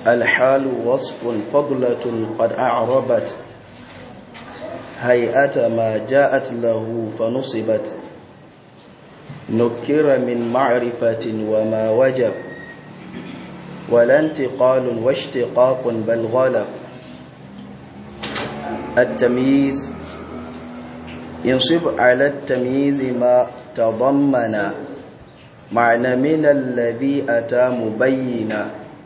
الحال وصف فضلة قد أعربت هيئة ما جاءت له فنصبت نكر من معرفة وما وجب ولا انتقال واشتقاق بل غلب التمييز ينصب على التمييز ما تضمن معنى من الذي أتى مبينا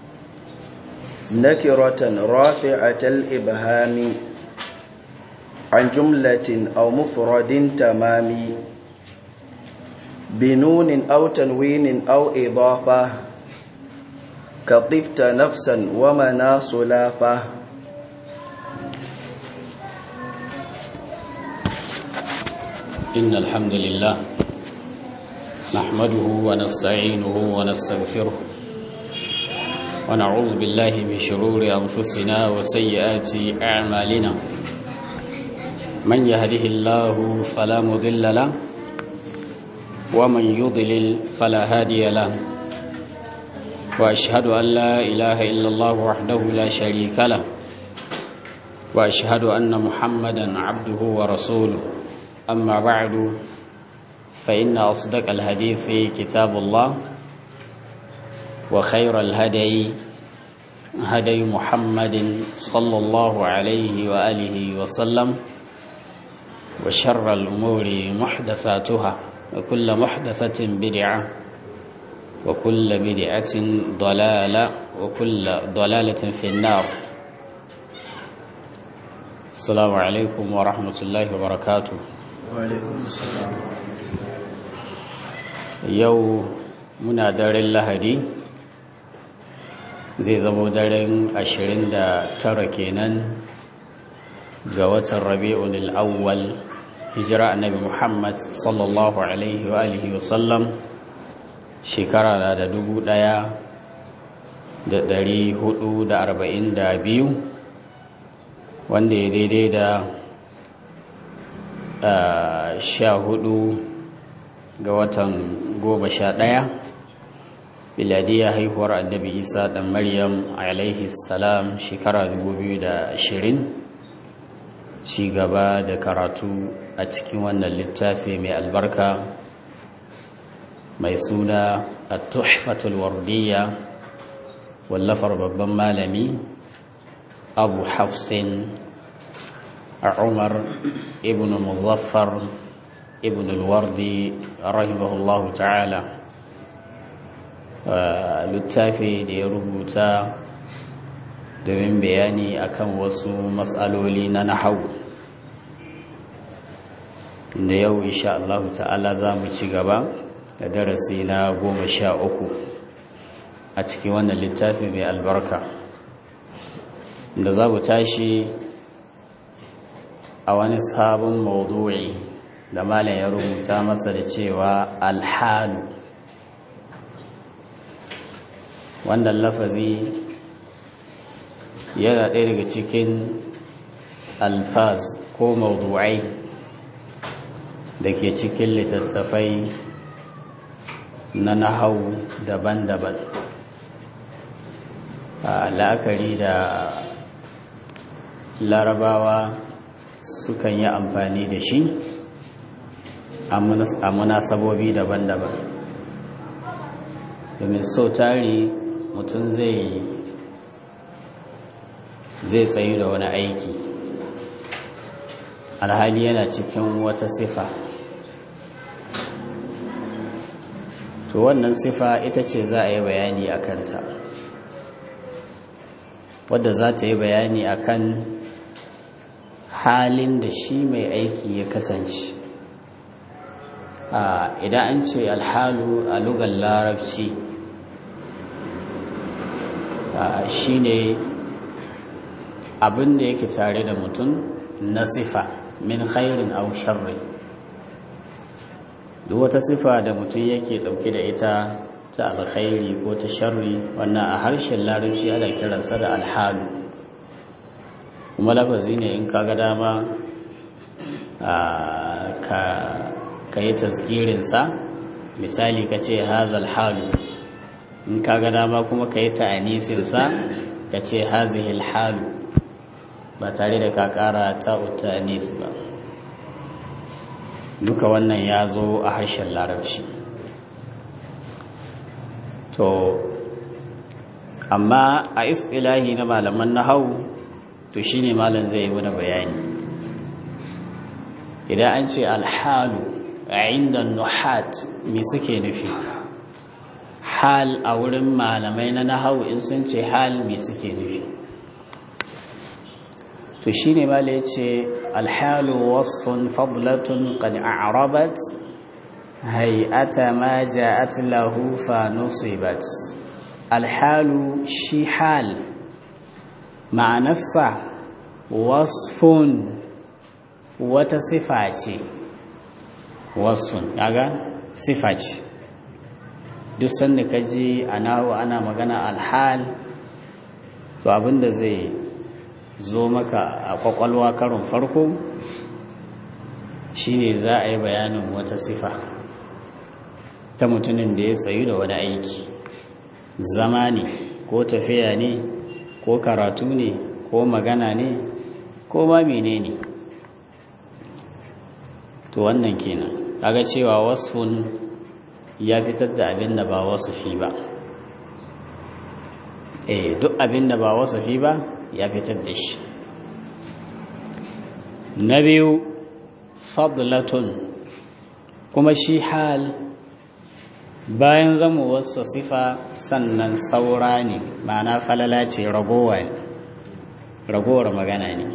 نكرة رافعة الإبهام عن جملة أو مفرد تمام بنون أو تنوين أو إضافة كطفت نفسا ومنا صلافة إن الحمد لله نحمده ونستعينه ونستغفره ونعوذ بالله من شرور أنفسنا وسيئات أعمالنا من يهده الله فلا مضل له ومن يضلل فلا هادي له وأشهد أن لا إله إلا الله وحده لا شريك له وأشهد أن محمدا عبده ورسوله أما بعد فإن أصدق الحديث كتاب الله وخير الهدي هدي محمد صلى الله عليه وآله وسلم وشر الأمور محدثاتها وكل محدثة بدعة وكل بدعة ضلالة وكل ضلالة في النار السلام عليكم ورحمة الله وبركاته yau muna daren lahadi zai zamo daren 29 kenan ga watan rabi'un al'awwal hijira annabi muhammad sallallahu alaihi wa alihi wasallam shekara na da dubu ɗaya da ɗari hudu da arba'in da biyu wanda ya daidai da sha hudu ga watan goma sha ɗaya biladiyya haihuwar annabi isa ɗan maryam alaihi salam shekara ashirin ci gaba da karatu a cikin wannan littafi mai albarka mai suna a tuhfatul wardiyya wallafar babban malami abu hafsin a umar ibn muzaffar ibn al-wardi rahimahullahu ta'ala littafi da ya rubuta domin bayani akan wasu matsaloli na nahawu da yau insha Allah ta'ala za mu ci gaba da darasi na goma sha uku a cikin wannan littafi mai albarka da za mu tashi a wani sabon maudu'i da malam ya rubuta masa da cewa alhalu wannan lafazi yana ɗaya daga cikin alfaz ko maudu'ai da ke cikin littattafai na nahau daban-daban a la'akari da larabawa sukan yi amfani da shi a munasabobi daban-daban domin so tari mutum zai zai tsayu da wani aiki alhali yana cikin wata sifa to wannan sifa ita ce za a yi bayani a kanta wadda za ta yi bayani a kan halin da shi mai aiki ya kasance idan an ce alhalu a lugar larabci shi ne abin da yake tare da mutum na sifa min khairin au sharri duk wata sifa da mutum yake dauke da ita ta alkhairi ko ta sharri wannan a harshen larabci ana kiransa da alhalu kuma lafazi ne in kaga dama ka yi tasgirinsa misali ka ce hazal halu in kaga dama kuma ka yi ta'anisinsa ka ce hazihil halu ba tare da ka kara ta utanis ba duka wannan ya zo a harshen larabci to amma a isilahi na malaman nahau to shine malam zai yi mana bayani idan an ce alhalu a inda nuhat me suke nufi hal a wurin malamai na nahau in sun ce hal me suke nufi to shine mala ya ce alhalu wasfun fadlatun qad a'rabat hay'ata ma ja'at lahu fa nusibat alhalu shi hal ma'anarsa wasfun wata sifa ce wasfun kaga sifa ce duk sanda ka ji ana ana magana alhal to abinda zai zo maka a kwakwalwa karon farko shine za a yi bayanin wata sifa ta mutumin da ya tsayu da wani aiki zama ne ko tafiya ne ko karatu ne ko magana ne ko ma menene ne to wannan kenan kaga cewa wasfun ya fitar da abin da ba wasafi ba eh duk abin da ba wasafi ba ya fitar da shi na biyu fadlatun kuma shi hal bayan zama wasu sifa sannan saura ne ma'ana falala ce ragowa ne ragowar magana ne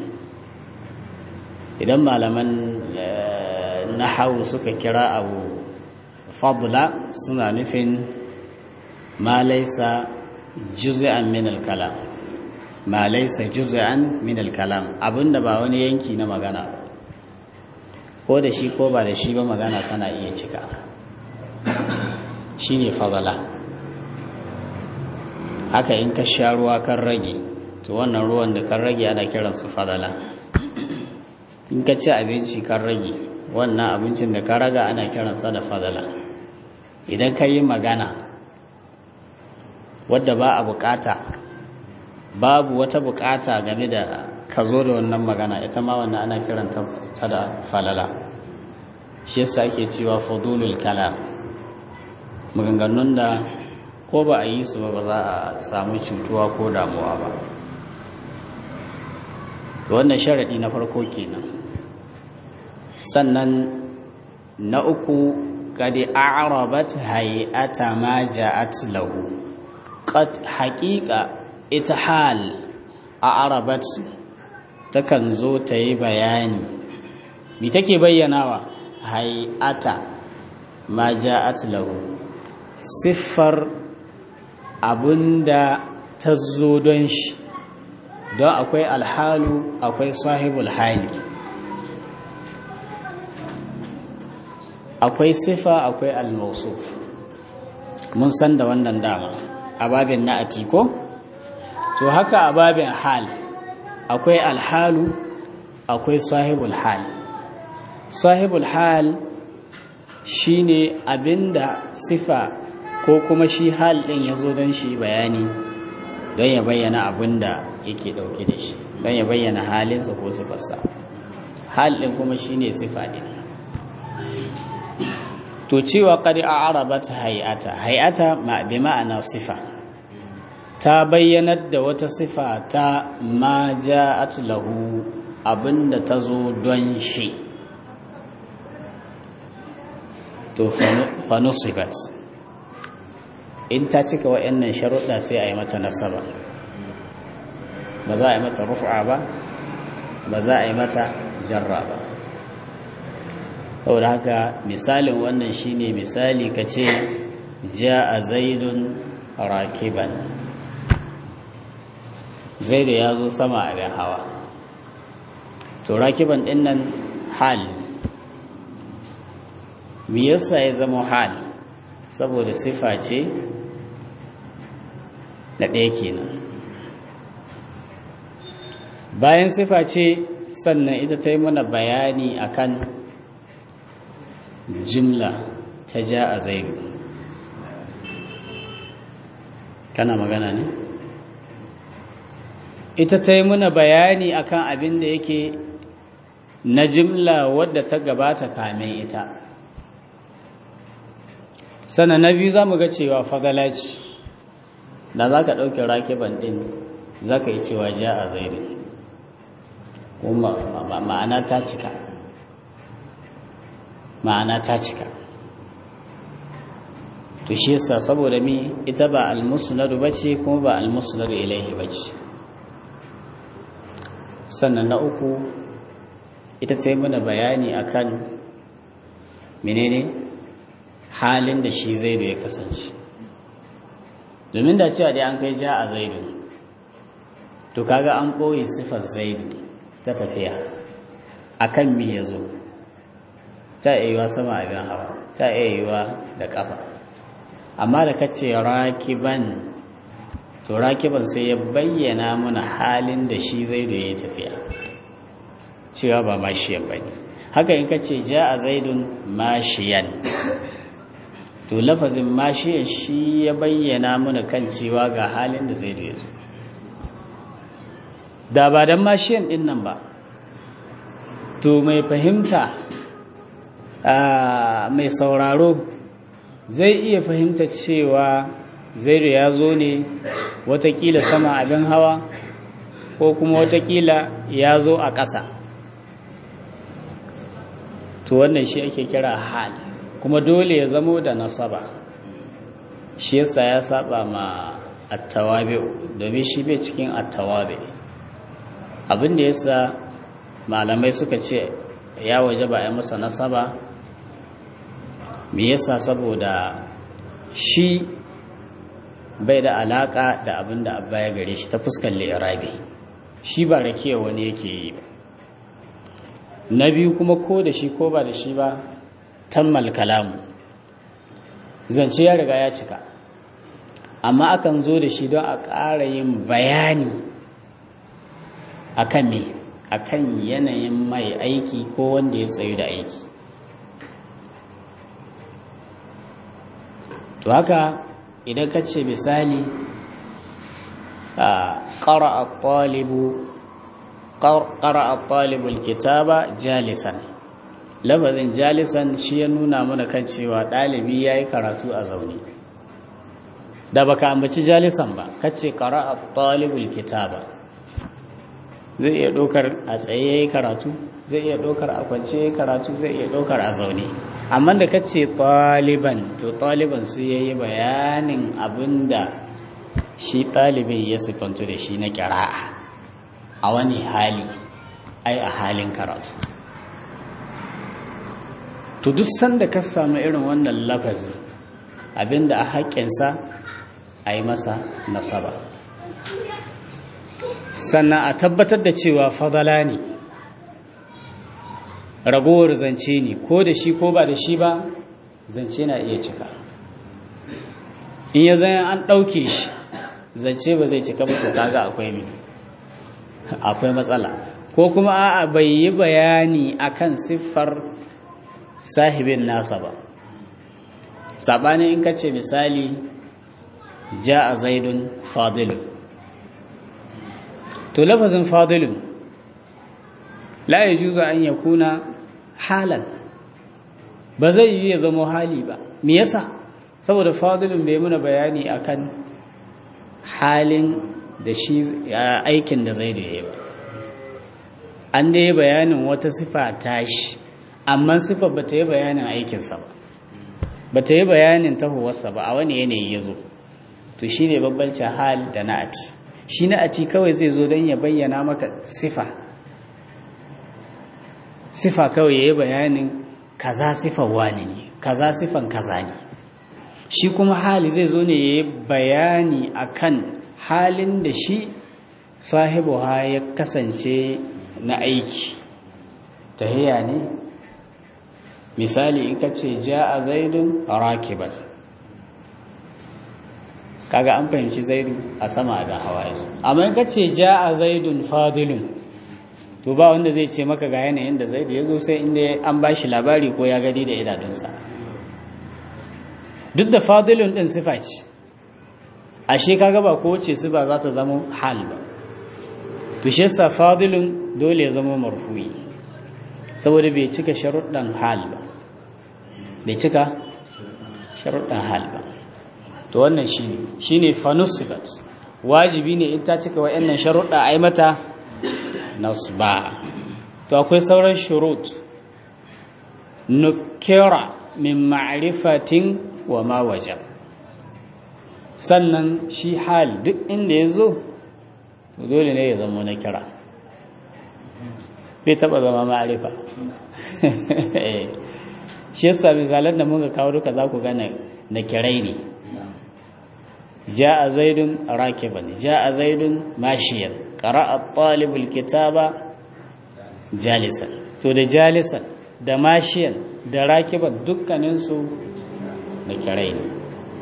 idan malaman nahawu suka kira abu fadla suna nufin ma laisa juz'an min al-kalam ma laisa juz'an min al-kalam abinda ba wani yanki na magana ko da shi ko ba da shi ba magana tana iya cika shine fadla haka in ka sha ruwa kan rage to wannan ruwan da kan rage ana kiransu fadala in ka ci abinci kan rage wannan abincin da ka raga ana kiransa da fadala idan ka yi magana wadda ba a bukata babu wata bukata game da ka zo da wannan magana ita ma wannan ana kiranta ta da falala shi yasa ake cewa fudulul kalam maganganun da ko ba a yi su ba ba za a samu cutuwa ko damuwa ba wannan sharaɗi na farko kenan sannan na uku kadi a'rabat hay'ata ma ja'at lahu qad haqiqa ita hal a'rabat takan zo ta yi bayani me take bayyanawa hay'ata ma ja'at lahu siffar abinda ta zo don shi don akwai alhalu akwai sahibul hali akwai sifa akwai almausuf mun san da wannan dama a babin na atiko to haka a babin hal akwai alhalu akwai sahibul hal sahibul hal shine abinda sifa ko kuma shi hal din ya zo don shi bayani don ya bayyana abinda yake dauke da shi don ya bayyana halinsa ko sifarsa hal din kuma shine sifa din to cewa qad a'rabat hay'ata hay'ata ma bi ma'ana sifa ta bayyanar da wata sifa ta ma ja'at lahu abinda ta zo don shi to fa nusibat in ta cika wa'annan sharuɗa sai a yi mata nasaba ba za a yi mata rufa ba ba za a yi mata jarra ba saboda haka misalin wannan shine misali ka ce ja a zaidun rakiban zaidu ya zo sama abin hawa to rakiban ɗin nan hal me yasa ya zama hal saboda sifa ce na ɗaya kenan bayan sifa ce sannan ita ta yi mana bayani akan jimla ta ja a zaidu kana magana ne? ita ta yi muna bayani akan abin da yake na jimla wadda ta gabata kamin ita sannan na biyu za mu ga cewa fadala ce da za ka ɗauke rakiban ɗin za ka yi cewa ja a zairu kuma ma'ana ta cika ma'ana ta cika to shi yasa saboda mi ita ba almusnadu bace kuma ba almusnadu ilaihi bace sannan na uku ita ta yi mana bayani akan menene halin da shi zaidu ya kasance domin da cewa dai an kai ja a zaidu to kaga an ɓoye sifar zaidu ta tafiya akan me ya zo ta iya yiwa sama abin hawa ta iya yiwa da ƙafa amma da kace rakiban to rakiban sai ya bayyana mana halin da shi zaidu ya yi tafiya cewa ba mashiyan ba ne haka in kace ja a zaidun mashiyan to lafazin mashiyan shi ya bayyana mana kan cewa ga halin da zaidu ya zo da ba don mashiyan din nan ba to mai fahimta mai sauraro zai iya fahimta cewa zaidu ya zo ne watakila sama abin hawa ko kuma watakila ya zo a ƙasa to wannan shi ake kira hal kuma dole ya zamo da nasaba shi yasa ya saba ma attawabe domin shi bai cikin attawabe abin da yasa malamai suka ce ya waje ba ya masa nasaba me yasa saboda shi bai da alaka da abin da abba ya gare shi ta fuskar li'irabi shi ba rakiya wani yake yi ba na biyu kuma ko da shi ko ba da shi ba tammal kalamu zance ya riga ya cika amma akan zo da shi don a ƙara yin bayani akan me akan yanayin mai aiki ko wanda ya tsayu da aiki to haka idan ka ce misali a ƙara a ɗalibul kitaba jalisan lafazin jalisan shi ya nuna mana kan cewa ɗalibi ya yi karatu a zaune da baka ambaci jalisan ba kace ƙara a ɗalibul kitaba zai iya ɗaukar a tsaye ya yi karatu zai iya ɗaukar a kwance ya yi karatu zai iya ɗaukar a zaune amma da kace ɗaliban to ɗaliban sai ya yi bayanin abin da shi ɗalibin ya sifantu da shi na ƙira'a a wani hali ai a halin karatu to duk sanda ka samu irin wannan lafazi abinda a haƙƙinsa a yi masa nasaba sannan a tabbatar da cewa fadala ne ragowar zance ne ko da shi ko ba da shi ba zance na iya cika in ya zai an ɗauke shi zance ba zai cika ba to kaga akwai mi akwai matsala ko kuma a'a bai yi bayani akan siffar sahibin nasa ba saɓanin in ka ce misali ja a zaidun fadilun to lafazin fadilun la ya juza an ya kuna halan ba zai yi ya zama hali ba me yasa saboda fadilun bai muna bayani akan halin da shi aikin da zai da ya ba an da yi bayanin wata sifa tashi amma sifa ba ta yi bayanin aikinsa ba ba ta yi bayanin tahowarsa ba a wani yanayi ya zo to shi ne babbancin hal da na'ati shi na'ati kawai zai zo don ya bayyana maka sifa sifa kawai ya yi bayanin kaza sifan wani ne kaza sifan kaza ne shi kuma hali zai zo ne ya yi bayani akan halin da shi sahibu ha ya kasance na aiki tahiya ne misali in ka ce ja a zaidun rakiban kaga an fahimci zaidu a sama da hawa yazo amma in ka ce ja a zaidun fadilun to ba wanda zai ce maka ga yanayin da zaidu ya zo sai inda an ba shi labari ko ya gadi da idanunsa duk da fadilun din sifa ce ashe kaga ba kowace sifa za ta zama hal ba to shi yasa fadilun dole ya zama marfu'i saboda bai cika sharuɗan hal ba bai cika sharuɗan hal ba to wannan shine shine fanusibat wajibi ne in ta cika wa'annan sharuɗa ai mata nasba to akwai sauran shurut nukira min ma'rifatin wa ma wajab sannan shi hal duk inda ya zo to dole ne ya zama na kira bai taba zama ma'arifa shi yasa misalan da muka kawo duka za ku gane na kirai ne ja'a zaidun rakiban ja'a zaidun mashiyan qara'a talibul kitaba jalisan to da jalisan da mashiyan da rakiban dukkaninsu na kirai ne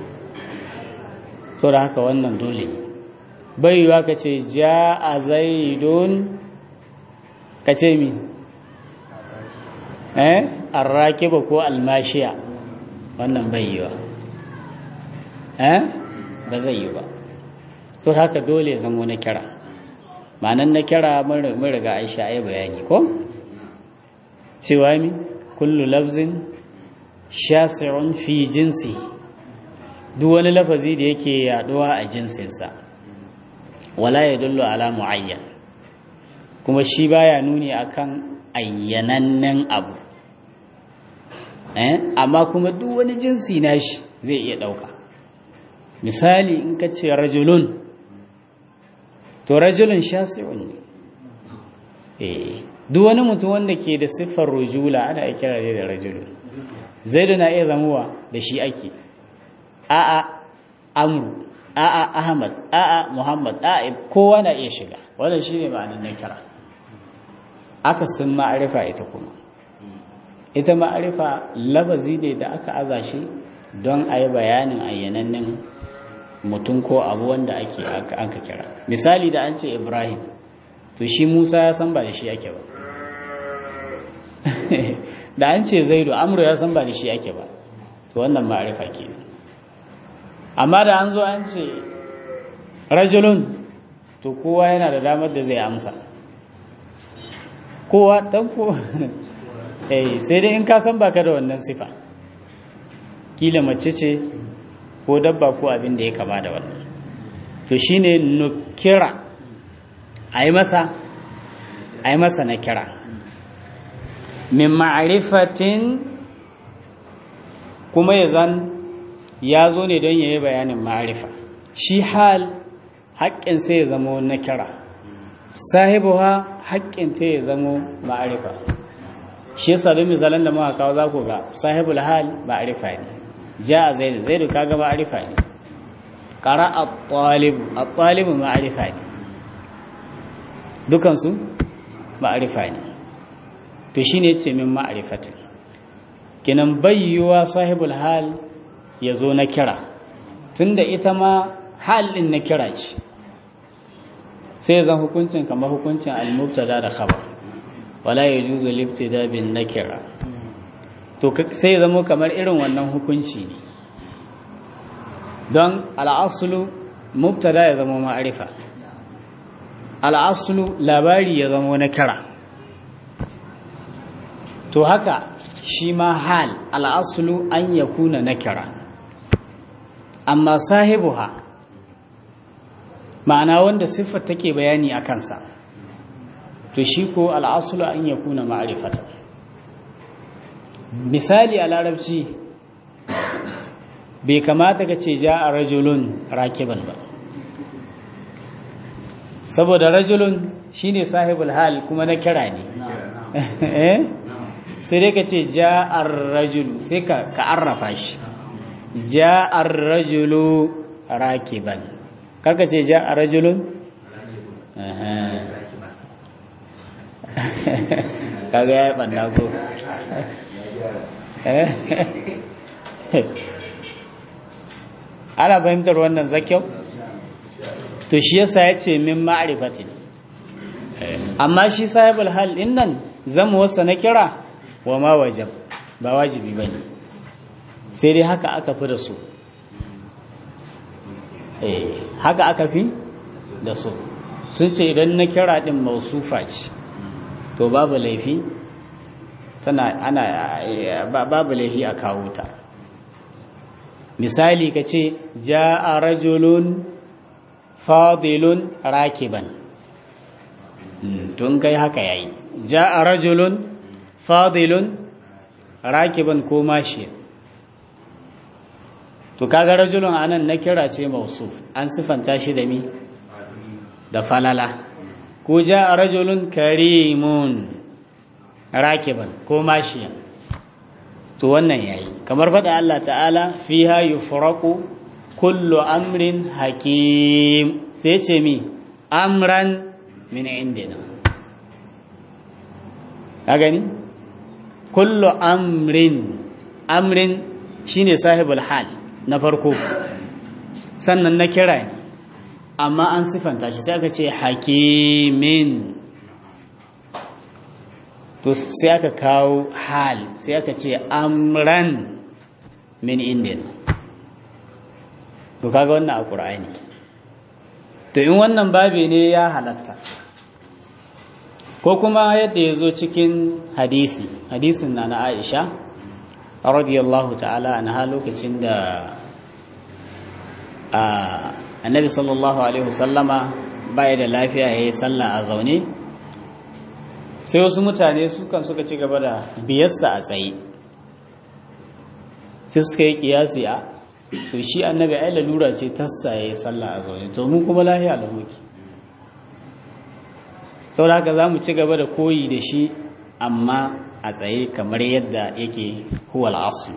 sau da haka wannan dole bai yiwa ka ce ja a zaidun ka ce mi eh arrakiba ko almashiya wannan bai yiwa eh ba zai yi ba sau haka dole zamo na kira ma'anan na kira mun riga aisha ya bayani ko cewa mi kullu lafzin shasi'un fi jinsi duk wani lafazi da yake yaduwa a jinsinsa wala ya dullo ala muayyan kuma shi baya nuni akan ayyanannen abu eh amma kuma duk wani jinsi nashi zai iya dauka misali in ka ce rajulun to rajulun shasi'un ne eh duk wani mutum wanda ke da siffar rujula ana kira da rajulun zaidu na iya zamuwa da shi ake a'a amru a'a ahmad a'a muhammad a'a kowa na iya shiga wannan shine ma'anar na kira aka san ma'arifa ita kuma ita ma'arifa labazi ne da aka aza shi don a yi bayanin ayyanannen mutum ko abu wanda ake aka kira misali da an ce ibrahim to shi musa ya san ba da shi ake ba da an ce zaidu amru ya san ba da shi ake ba to wannan ma'arifa kenan amma da an zo an ce rajulun to kowa yana da damar da zai amsa kowa dan ko eh sai dai in ka san baka da wannan sifa kila mace ce ko dabba ko abin da ya kama da wannan to shine nukira ayi masa ayi masa na kira min ma'rifatin kuma ya zan ya zo ne don ya yi bayanin ma'arifa shi hal haƙƙin sai ya zama na kira sahibuwa haƙƙin ta ya zama ma'arifa shi yasa don misalan da muka kawo za ku ga sahibul hal ma'arifa ne ja a zaidu zaidu kaga ma'arifa ne ƙara a ɗalibu a ɗalibu ma'arifa ne dukansu ma'arifa ne to shi ne ce min ma'arifatin kinan bayyuwa sahibul hal ya zo na kira tunda ita ma halin na kira ce sai zan hukuncin kamar hukuncin al-mubtada da khabar wala yajuzu libtida bin nakira to sai zama kamar irin wannan hukunci ne don al'aslu mubtada ya zama ma'arifa al'aslu labari ya zama na kira to haka shi ma hal al'aslu an yakuna na kira amma sahibuha ma'ana wanda siffar take bayani a kansa to shi ko al'asulu an ya kuna ma'arifata misali a larabci bai kamata ka ce ja a rajulun rakiban ba saboda rajulun shine sahibul hal kuma na kira ne sai dai ka ce ja a rajulu sai ka arrafa shi ja a rajulu rakiban karka ce ja a rajulun kaga ya yi ɓanna ko ana fahimtar wannan zakyau to shi yasa ya ce min ma'arifatin amma shi sahibul hal din nan zama wasa na kira wa ma wajab ba wajibi ba ne sai dai haka aka fi da su haka aka fi da su sun ce idan na kira din mausufa ce to babu laifi tana ana babu laifi a kawo ta misali ka ce ja'a rajulun fadilun rakiban tun kai haka yayi ja'a rajulun fadilun rakiban ko mashi to kaga rajulun anan na kira ce mausuf an sifanta shi da mi da falala ko ja'a rajulun karimun rakiban ko mashi to wannan yayi kamar faɗa Allah ta'ala fiha yufraqu kullu amrin hakim sai ce mi amran min indina ka gani kullu amrin amrin shine sahibul hal na farko sannan na kira ne amma an sifanta shi sai aka ce hakimin to sai aka kawo hal sai aka ce amran min indina to kaga wannan a ƙur'ani to in wannan babi ne ya halatta ko kuma yadda ya zo cikin hadisi hadisin na na aisha radiyallahu ta'ala anha lokacin da annabi sallallahu alaihi wasallama baya da lafiya ya yi sallah a zaune sai wasu mutane sukan suka ci gaba da biyarsa a tsaye sai suka yi kiyasi a to shi annabi ai lalura ce tassa ya yi sallah a zaune to mu kuma lahiya da muke saboda haka za mu ci gaba da koyi da shi amma a tsaye kamar yadda yake huwal asu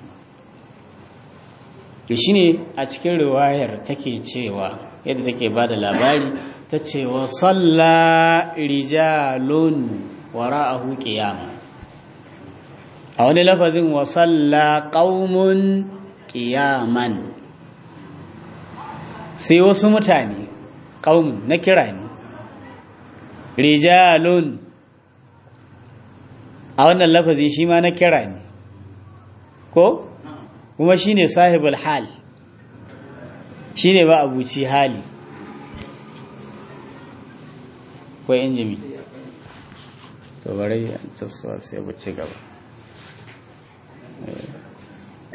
to shine a cikin riwayar take cewa yadda take ba da labari ta ce wa salla rijalun wara'ahu qiyama a wani lafazin wa salla qaumun qiyaman sai wasu mutane qaumun na kira ne rijalun a wannan lafazi shi ma na kira ne ko kuma shine sahibul hal shine ba abuci hali ko injimi to bari ta sai bu ci gaba